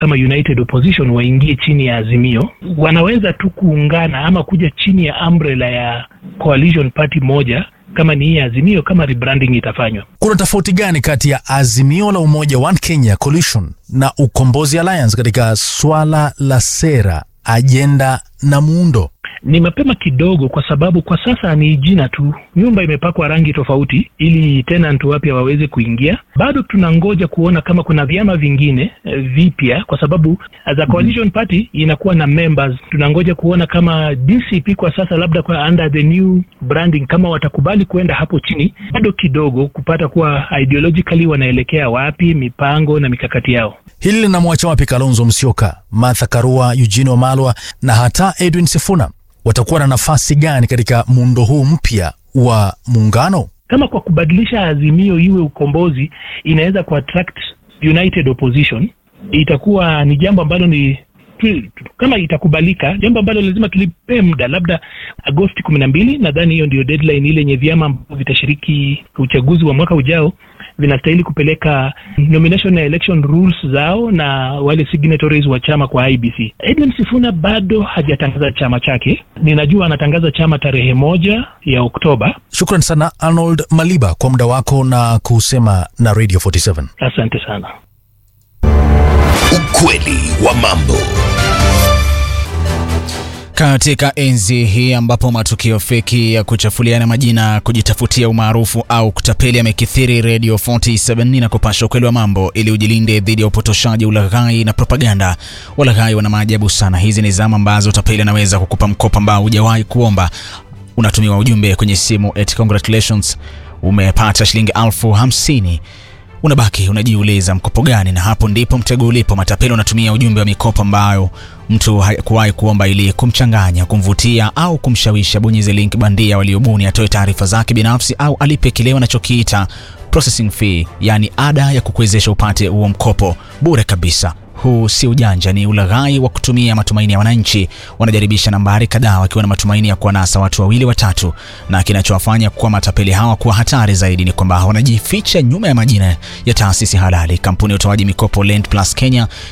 kama United Opposition waingie chini ya Azimio, wanaweza tu kuungana ama kuja chini ya umbrella ya coalition party moja kama ni hii Azimio, kama rebranding itafanywa. Kuna tofauti gani kati ya Azimio la Umoja One Kenya Coalition na Ukombozi Alliance katika swala la sera, ajenda na muundo? Ni mapema kidogo, kwa sababu kwa sasa ni jina tu. Nyumba imepakwa rangi tofauti ili tenant wapya waweze kuingia. Bado tunangoja kuona kama kuna vyama vingine eh, vipya, kwa sababu as a coalition party inakuwa na members. Tunangoja kuona kama DCP kwa sasa, labda kwa under the new branding, kama watakubali kuenda hapo chini. Bado kidogo kupata kuwa ideologically wanaelekea wapi, mipango na mikakati yao. Hili linamwacha wapi Kalonzo Musyoka, Martha Karua, Eugene Wamalwa na hata Edwin Sifuna? Watakuwa na nafasi gani katika muundo huu mpya wa muungano? kama kwa kubadilisha Azimio iwe ukombozi inaweza kuattract united opposition, itakuwa ni jambo ambalo ni tu- tu- kama itakubalika, jambo ambalo lazima tulipee muda, labda Agosti kumi na mbili. Nadhani hiyo ndio deadline ile yenye vyama ambavyo vitashiriki uchaguzi wa mwaka ujao vinastahili kupeleka nomination na election rules zao na wale signatories wa chama kwa IBC. Edwin Sifuna bado hajatangaza chama chake. Ninajua anatangaza chama tarehe moja ya Oktoba. Shukran sana Arnold Maliba kwa muda wako na kusema na Radio 47. Asante sana. Ukweli wa mambo. Katika enzi hii ambapo matukio feki ya kuchafuliana majina, kujitafutia umaarufu au kutapeli yamekithiri, Radio 47 na kupasha ukweli wa mambo ili ujilinde dhidi ya upotoshaji, ulaghai na propaganda. Walaghai wana maajabu sana. Hizi ni zama ambazo utapeli anaweza kukupa mkopo ambao hujawahi kuomba. Unatumiwa ujumbe kwenye simu eti congratulations, umepata shilingi elfu hamsini unabaki unajiuliza mkopo gani? Na hapo ndipo mtego ulipo. Matapeli unatumia ujumbe wa mikopo ambayo mtu hakuwahi kuomba ili kumchanganya, kumvutia au kumshawishi abonyeze link bandia waliobuni, atoe taarifa zake binafsi au alipe kile wanachokiita processing fee, yaani ada ya kukuwezesha upate huo mkopo bure kabisa. Huu si ujanja, ni ulaghai wa kutumia matumaini ya wananchi. Wanajaribisha nambari kadhaa wakiwa na matumaini ya kuwanasa watu wawili watatu, na kinachowafanya kuwa matapeli hawa kuwa hatari zaidi ni kwamba wanajificha nyuma ya majina ya taasisi halali. Kampuni ya utoaji mikopo Lend Plus Kenya